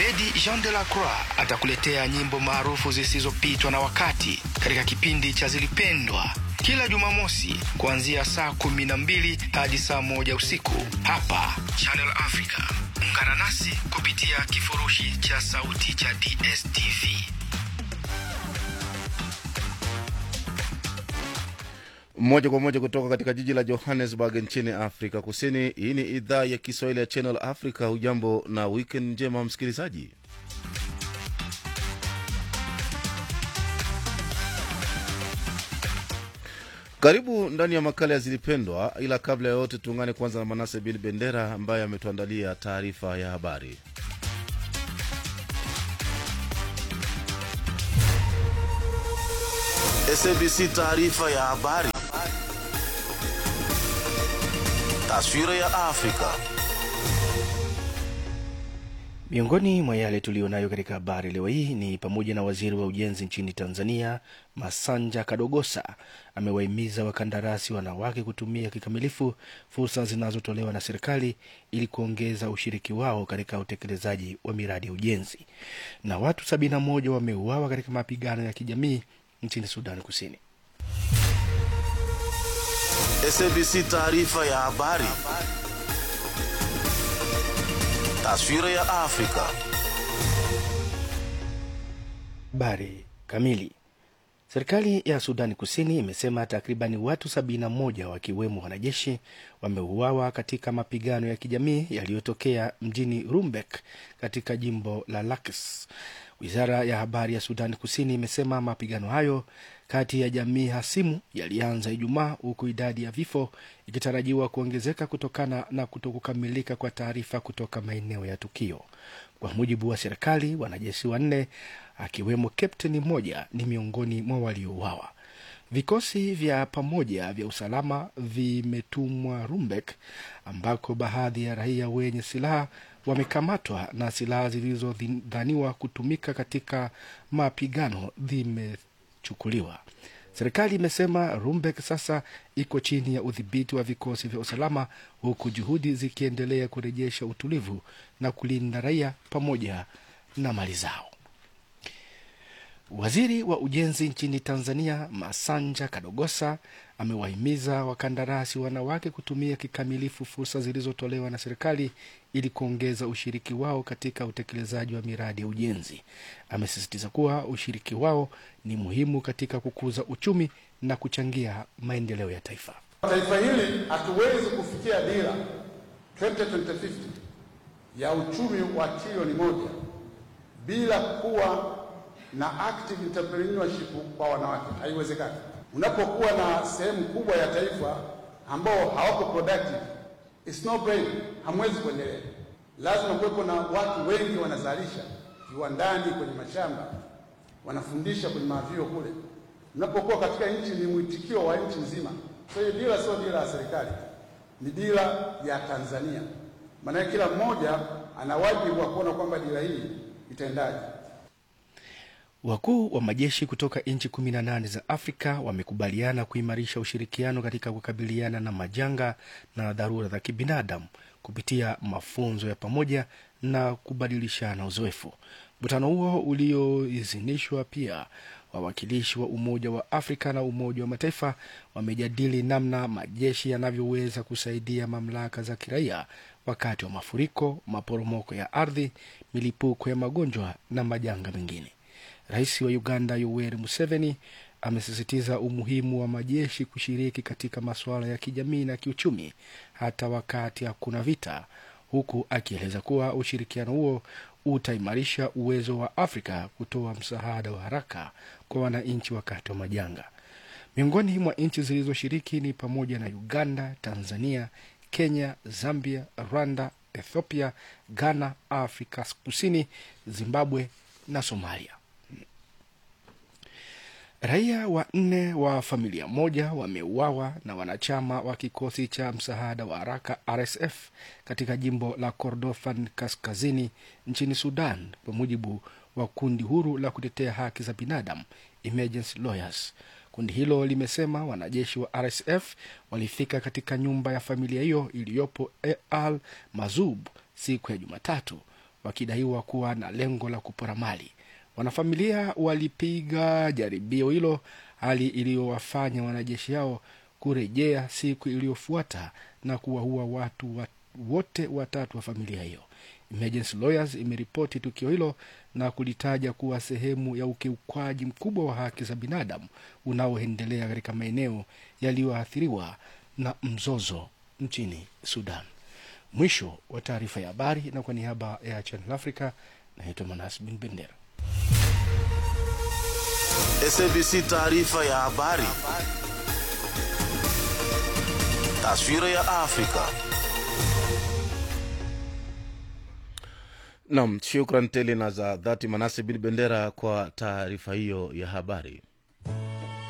Abedi Jean de la Croix atakuletea nyimbo maarufu zisizopitwa na wakati katika kipindi cha Zilipendwa kila Jumamosi kuanzia saa kumi na mbili hadi saa moja usiku hapa Channel Africa. Ungana nasi kupitia kifurushi cha sauti cha DSTV. moja kwa moja kutoka katika jiji la johannesburg nchini afrika kusini hii ni idhaa ya kiswahili ya channel africa hujambo na weekend njema msikilizaji karibu ndani ya makala ya zilipendwa ila kabla ya yote tuungane kwanza na manase bin bendera ambaye ametuandalia taarifa ya habari SABC taarifa ya habari. Taswira ya Afrika. Miongoni mwa yale tuliyonayo katika habari leo hii ni pamoja na waziri wa ujenzi nchini Tanzania Masanja Kadogosa amewahimiza wakandarasi wanawake kutumia kikamilifu fursa zinazotolewa na serikali ili kuongeza ushiriki wao katika utekelezaji wa miradi ya ujenzi. Na watu sabini na moja wameuawa katika mapigano ya kijamii nchini Sudan Kusini. SABC taarifa ya habari. Taswira ya Afrika. Habari kamili. Serikali ya Sudani Kusini imesema takribani watu 71 wakiwemo wanajeshi wameuawa katika mapigano ya kijamii yaliyotokea mjini Rumbek katika jimbo la Lakes. Wizara ya habari ya Sudani Kusini imesema mapigano hayo kati ya jamii hasimu yalianza Ijumaa, huku idadi ya vifo ikitarajiwa kuongezeka kutokana na kutokukamilika kwa taarifa kutoka maeneo ya tukio. Kwa mujibu wa serikali, wanajeshi wanne akiwemo kapteni mmoja ni miongoni mwa waliouawa. Vikosi vya pamoja vya usalama vimetumwa Rumbek, ambako baadhi ya raia wenye silaha wamekamatwa na silaha zilizodhaniwa kutumika katika mapigano zimechukuliwa. Serikali imesema Rumbek sasa iko chini ya udhibiti wa vikosi vya usalama, huku juhudi zikiendelea kurejesha utulivu na kulinda raia pamoja na mali zao. Waziri wa ujenzi nchini Tanzania Masanja Kadogosa amewahimiza wakandarasi wanawake kutumia kikamilifu fursa zilizotolewa na serikali ili kuongeza ushiriki wao katika utekelezaji wa miradi ya ujenzi. Amesisitiza kuwa ushiriki wao ni muhimu katika kukuza uchumi na kuchangia maendeleo ya taifa. Taifa hili hatuwezi kufikia dira 2050 ya uchumi wa trilioni moja bila kuwa na active entrepreneurship kwa wanawake, haiwezekani. Unapokuwa na sehemu kubwa ya taifa ambao hawako productive, it's no brain, hamwezi kuendelea. Lazima kuwepo na watu wengi wanazalisha viwandani, kwenye mashamba, wanafundisha kwenye mavyuo kule. Unapokuwa katika nchi, ni mwitikio wa nchi nzima. So hiyo dira sio dira ya serikali, ni dira ya Tanzania. Maanake kila mmoja ana wajibu wa kuona kwamba dira hii itaendaje. Wakuu wa majeshi kutoka nchi kumi na nane za Afrika wamekubaliana kuimarisha ushirikiano katika kukabiliana na majanga na dharura za kibinadamu kupitia mafunzo ya pamoja na kubadilishana uzoefu. Mkutano huo ulioidhinishwa pia wawakilishi wa Umoja wa Afrika na Umoja wa Mataifa wamejadili namna majeshi yanavyoweza kusaidia mamlaka za kiraia wakati wa mafuriko, maporomoko ya ardhi, milipuko ya magonjwa na majanga mengine. Rais wa Uganda Yoweri Museveni amesisitiza umuhimu wa majeshi kushiriki katika masuala ya kijamii na kiuchumi hata wakati hakuna vita, huku akieleza kuwa ushirikiano huo utaimarisha uwezo wa Afrika kutoa msaada wa haraka kwa wananchi wakati wa majanga. Miongoni mwa nchi zilizoshiriki ni pamoja na Uganda, Tanzania, Kenya, Zambia, Rwanda, Ethiopia, Ghana, Afrika Kusini, Zimbabwe na Somalia. Raia wanne wa familia moja wameuawa na wanachama wa kikosi cha msaada wa haraka RSF katika jimbo la Kordofan kaskazini nchini Sudan, kwa mujibu wa kundi huru la kutetea haki za binadamu Emergency Lawyers. Kundi hilo limesema wanajeshi wa RSF walifika katika nyumba ya familia hiyo iliyopo Al Mazub siku ya Jumatatu wakidaiwa kuwa na lengo la kupora mali. Wanafamilia walipiga jaribio hilo, hali iliyowafanya wanajeshi hao kurejea siku iliyofuata na kuwaua watu wa, wote watatu wa familia hiyo. Emergency Lawyers imeripoti tukio hilo na kulitaja kuwa sehemu ya ukiukwaji mkubwa wa haki za binadamu unaoendelea katika maeneo yaliyoathiriwa na mzozo nchini Sudan. Mwisho wa taarifa ya habari, na kwa niaba ya Channel Africa naitwa Manas Bin Bendera. SABC taarifa ya habari. Taswira ya Afrika. Nam, shukran tele na za dhati Manase Bin Bendera kwa taarifa hiyo ya habari.